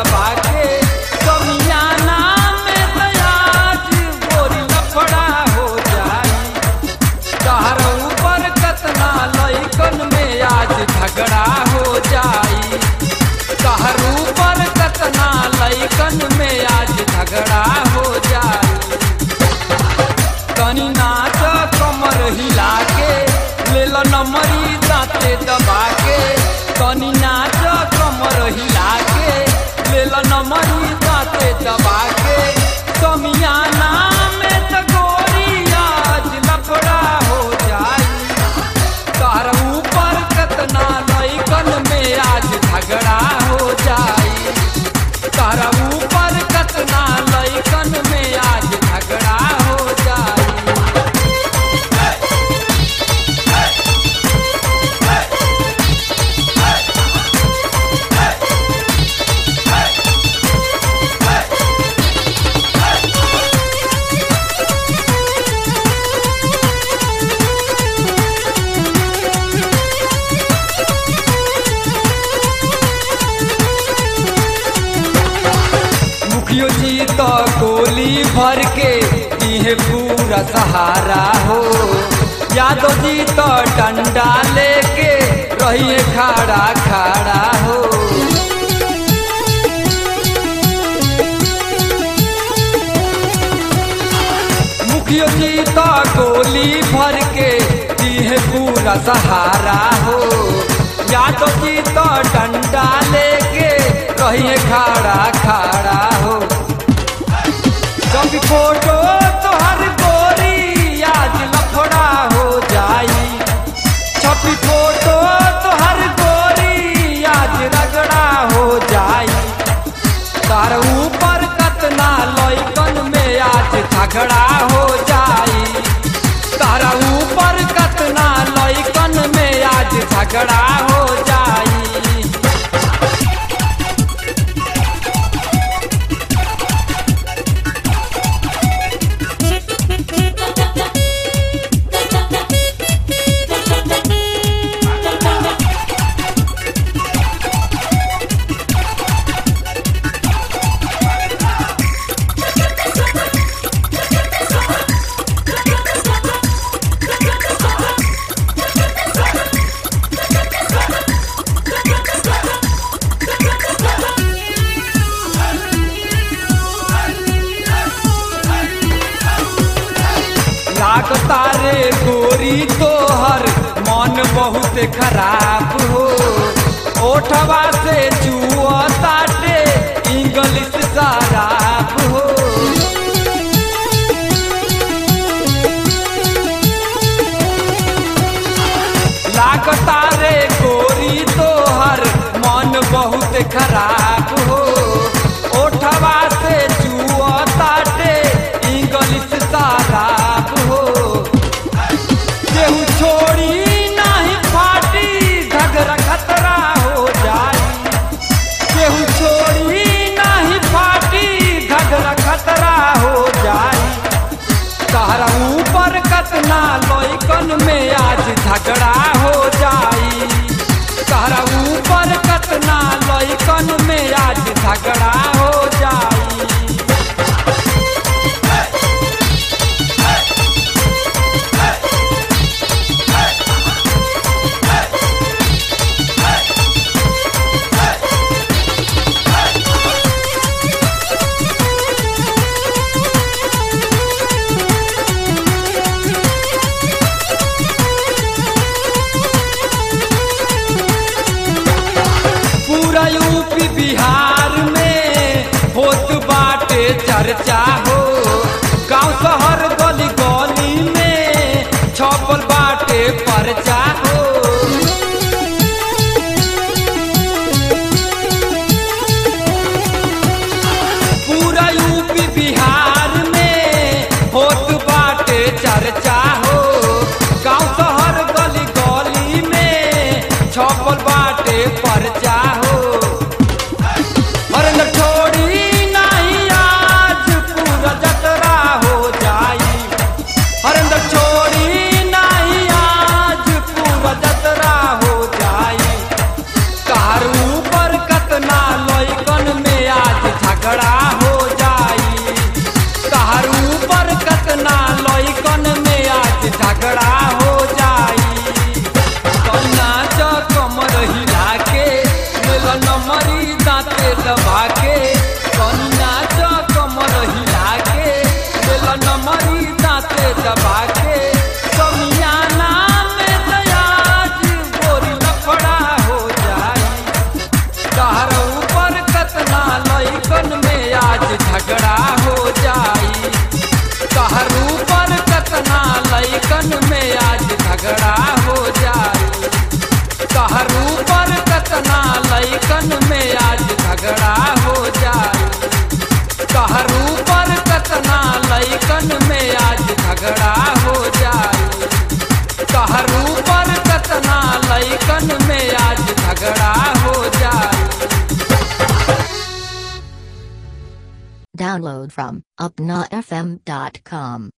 दबा के कमियाना में दयाज गोरी लफड़ा हो जाई तहर ऊपर कतना लइकन में आज झगड़ा हो जाई तहर ऊपर कतना लइकन में आज झगड़ा हो जाई तनी नाच कमर हिला के ले लो नमरी दांते दबा के तनी नाच कमर हिला के ले लो नमरी दांते दबा के कमियाना में त गोरी आज लफड़ा हो जाई तार ऊपर कतना लइकन में आज झगड़ा हो जाई तारा ऊपर कतना लइकन में आज झगड़ा हो जाई मुखियो जी तो गोली भर के दिहे पूरा सहारा हो यादव जी तो डंडा लेके रहिए खड़ा खड़ा हो मुखियो जी तो गोली भर के दिहे पूरा सहारा हो यादव जी तो डंडा लेके रहिए खड़ा खड़ा हो कभी फोटो तोहर गोरी आज लफड़ा हो जाई छपी फोटो तोहर गोरी आज रगड़ा हो जाई तार ऊपर कतना लइकन में आज झगड़ा हो जाई तारा ऊपर कतना लइकन में आज झगड़ा हो जाई लागता रे गोरी तोहर मन बहुत खराब हो ओठवा से जुआ ताटे इंग्लिश शराब हो लागता रे गोरी तोहर मन बहुत खराब हो ओठवा से जुआ ताटे इंग्लिश शराब हो केहू छोड़ी नाही फाटी झगड़ा खतरा हो जाई केहू छोड़ी नाही फाटी झगड़ा खतरा हो जाई तारा ऊपर कतना लइकन में आज झगड़ा हो जाई तारा ऊपर कतना लइकन में आज झगड़ा हो जाई पूरा यूपी बिहार में होत बाटे चर्चा हो गांव शहर गली गली में छपल बाटे परचा हो पूरा यूपी बिहार में होत बाटे चर्चा हो गांव शहर गली गली में छपल बाटे परचा हो हरन छोड़ी नहीं आज पूरा जतरा हो जाई हरन छोड़ी नहीं आज पूरा जतरा हो जाई कार ऊपर कतना लइकन में लैकन में आज झगड़ा हो जाए कहरू पर कतना लैकन में आज झगड़ा हो जाए कहरू पर कतना लैकन में आज झगड़ा हो जाए कहरू पर कतना लैकन में आज झगड़ा हो जाए Download from upnafm.com.